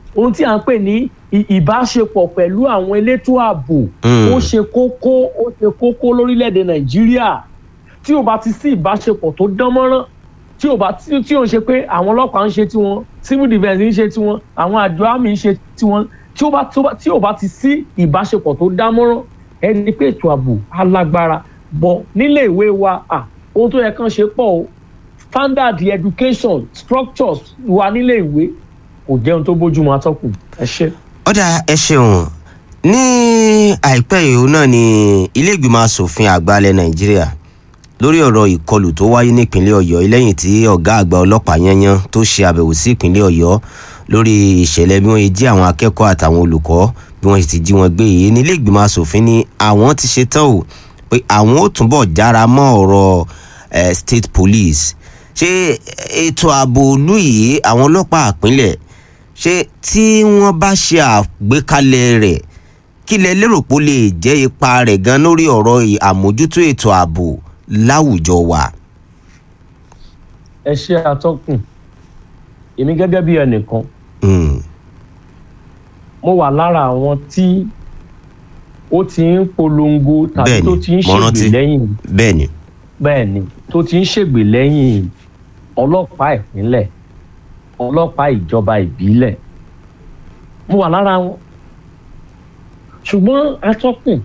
ohun tí à ń pè ní ì- ìbáṣepọ̀ pẹ̀lú àwọn elétò ààbò Mm. ó ṣe kókó ó ṣe kókó lórílẹ̀‐èdè nàìjíríà tí ò bá ti sí ìbáṣepọ̀ tó dán mọ́rán tí ò bá tí tí ò ń ṣe pé àwọn ọlọ́pàá ń ṣe tiwọn civil defence ń ṣe tiwọn àwọn àjọ àmì ń ṣe tiwọn tí ó bá tí ó bá tí ò bá ti sí ìbáṣepọ̀ tó dán mọ́rán ẹni pé ètò ààbò alágbára bọ̀ nílé ìwé wa à ohun tó yẹ kán ṣe pọ̀ o standard education structures wa nílé ìwé kò jẹun tó bójúmu atọ́kùn ẹ ṣe. ọ̀dà ẹ ṣeun ní àìpẹ́ yìí òun náà ni ilé ìgbìmọ̀ asòfin àgbà ilẹ̀ nàìjíríà lórí ọ̀rọ̀ ìkọlù tó wáyé nípínlẹ̀ ọ̀yọ́ lẹ́yìn tí ọ̀gá àgbà ọlọ́pàá yanyan tó ṣe àbẹ̀wò sí ìpínlẹ̀ ọ̀yọ́ lórí ìṣẹ̀lẹ̀ bí wọ́n ṣe jí àwọn akẹ́kọ̀ọ́ àtàwọn olùkọ́ bí wọ́n ṣe ti jí wọn gbé yìí ní ilé ìgbìmọ̀ asòfin ni àwọn ti ṣe tán o pé àwọn ó túnbọ̀ jára mọ́ ọ̀rọ̀ eh, state police ṣé ètò ààbò òlú yìí àwọn ọlọ́pàá àpínlẹ̀ ṣé tí wọ́n bá ṣe àgbékalẹ̀ rẹ̀ kí lẹ lérò pé ó lè jẹ́ ipa rẹ̀ gan lórí ọ̀rọ̀ ì- àmójútó ètò ààbò láwùjọ wa. ẹ ṣe atọ́kùn èmi gẹ́gẹ́ bí ẹnìkan Mm, mo wà lára àwọn tí ó ti ń polongo tàbí Bẹ́ẹ̀ni, tó ti ń mo ṣègbè rántí. lẹ́yìn bẹ́ẹ̀ ni bẹ́ẹ̀ ni tó ti ń ṣègbè lẹ́yìn ọlọ́pàá ìpínlẹ̀ ọlọ́pàá ìjọba ìbílẹ̀ mo wà lára wọn ṣùgbọ́n atọ́kùn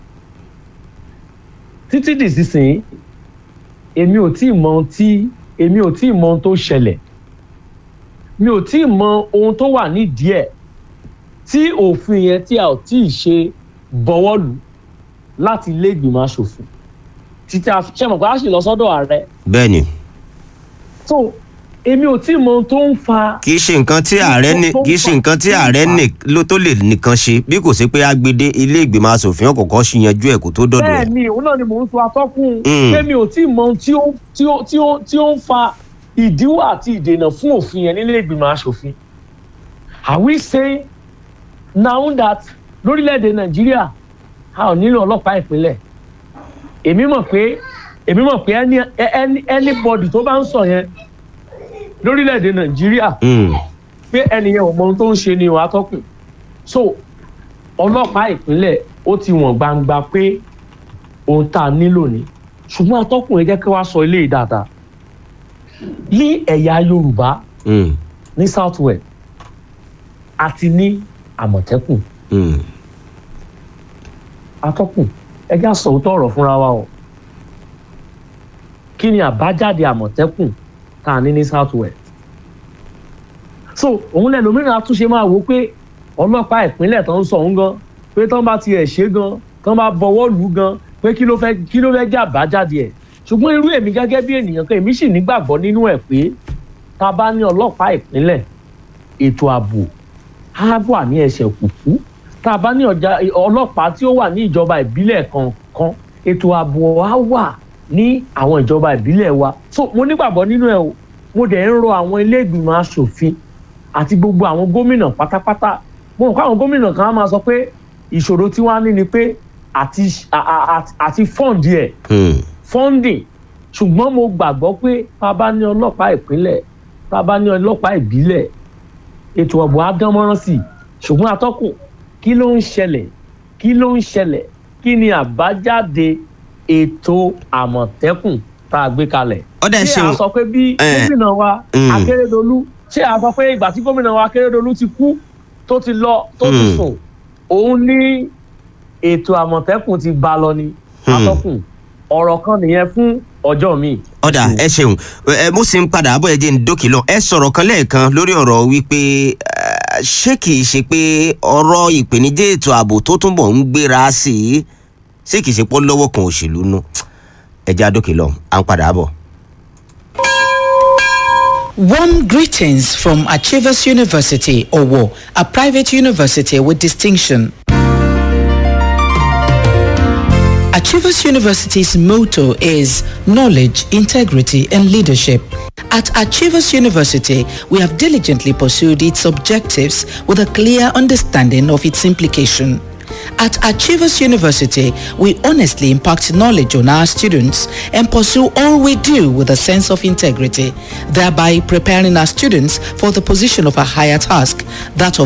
títí dìsinsìnyí èmi ò tí ì mọ ohun tí èmi ò tí ì mọ ohun tó ṣẹlẹ̀ mi ò tí ì mọ ohun tó wà nídìí ẹ̀ tí òfin yẹn tí a ò tí ì ṣe bọwọ́ lù láti ilé ìgbìmọ̀ asòfin títí a ṣe mọ̀ pé a sì lọ sọ́dọ̀ ààrẹ bẹ́ẹ̀ ni so èmi ò tí ì mọ ohun tó ń fa kì í ṣe nǹkan tí ààrẹ ní kì í ṣe nǹkan tí ààrẹ ní ló tó lè nìkan ṣe bí kò sí pé agbede ilé ìgbìmọ̀ asòfin ọ̀kọ̀ọ̀kan ṣì yanjú ẹ̀ kó tó dọ̀dọ̀ bẹ́ẹ̀ ẹ̀. ni òun náà ni mò ń sọ atọ́kùn Mm. pé mi ò tí ì mọ ohun tí ó tí ó tí ó tí ó ń fa ìdíwọ́ àti ìdènà fún òfin yẹn nílé ìgbìmọ̀ asòfin are we saying now that lórílẹ̀‐èdè nàìjíríà a ò nílò ọlọ́pàá ìpínlẹ̀ èmi mọ̀ pé èmi mọ̀ pé any any anybody tó bá ń sọ yẹn lórílẹ̀‐èdè nàìjíríà Mm, pé ẹnìyẹn ò mọ ohun tó ń ṣe ni ìwà atọ́kùn so ọlọ́pàá ìpínlẹ̀ ó ti wọ̀n gbangba pé ohun tá a nílò ni ṣùgbọ́n atọ́kùn ẹ jẹ́ kí wàá sọ eléyìí dáadáa ní ẹ̀yà yorùbá mm, ní south west àti ní àmọ̀tẹ́kùn mm. atọ́kùn ẹ já sọ òótọ́ ọ̀rọ̀ fúnra wa o kí ni àbájáde àmọ̀tẹ́kùn tá a ní ní south west so òun lẹ́nu mìíràn àtúnṣe máa wò pé ọlọ́pàá ìpínlẹ̀ tó ń sọ òun gan pé tán bá tiẹ̀ ṣe gan tán bá bọwọ́ lù ú gan pé kí ló fẹ́ kí ló fẹ́ jẹ́ àbájáde ẹ̀ ṣùgbọ́n irú èmi gẹ́gẹ́ bí ènìyàn kan èmi sì nígbàgbọ́ nínú ẹ̀ pé tá a bá ní ọlọ́pàá ìpínlẹ̀ ètò ààbò á wà ní ẹsẹ̀ kùkú tá a bá ní ọjà ọlọ́pàá tí ó wà ní ìjọba ìbílẹ̀ kọ̀ọ̀kan ètò ààbò á wà ní àwọn ìjọba ìbílẹ̀ wa so mo nígbàgbọ́ nínú ẹ̀ o mo dẹ̀ ń rọ àwọn ilé ìgbìmọ̀ asòfin àti gbogbo àwọn gómìnà pátápátá mo rò pé àwọn gómìnà kan á máa sọ pé ìṣòro tí wọ́n á ní ni pé àti à- à- à- àti fọ́ǹdì ẹ̀ Mm. funding ṣùgbọ́n mo gbàgbọ́ pé tá a bá ní ọlọ́pàá ìpínlẹ̀ tá a bá ní ọlọ́pàá ìbílẹ̀ ètò ọ̀bọ̀ á dán mọ́rán sí i ṣùgbọ́n atọ́kùn kí ló ń ṣẹlẹ̀ kí ló ń ṣẹlẹ̀ kí ni àbájáde ètò àmọ̀tẹ́kùn tá a gbé kalẹ̀ ọ̀dà ẹ ṣé ṣeun a sọ pé bí Eh, gómìnà wa mm. akérèdọlù ṣé a sọ pé ìgbà tí gómìnà wa akérèdọlù ti kú tó ti lọ tó ti Mm. sùn òun ní ètò àmọ̀tẹ́kùn ti bá lọ ni atọ́kùn ọ̀rọ̀ kan nìyẹn fún ọjọ́ mi. ọ̀dà ẹ ṣeun ẹ mo sì ń padà bọ̀ ẹ jẹ́ ń dókè lọ ẹ sọ̀rọ̀ kan lẹ́ẹ̀kan lórí ọ̀rọ̀ wípé eh, ṣé kìí ṣe pé ọ̀rọ̀ ìpèníjà ètò ààbò tó túnbọ̀ ń gbéra sí i ṣé kìí ṣe pọ́ lọ́wọ́ kan òṣèlú nù ẹ jẹ́ àdókè lọ à ń padà bọ̀. Warm greetings from Achievers University, Owo, a private university with distinction. Achievers University's motto is knowledge, integrity, and leadership. At Achievers University, we have diligently pursued its objectives with a clear understanding of its implication. At Achievers University, we honestly impact knowledge on our students and pursue all we do with a sense of integrity, thereby preparing our students for the position of a higher task, that of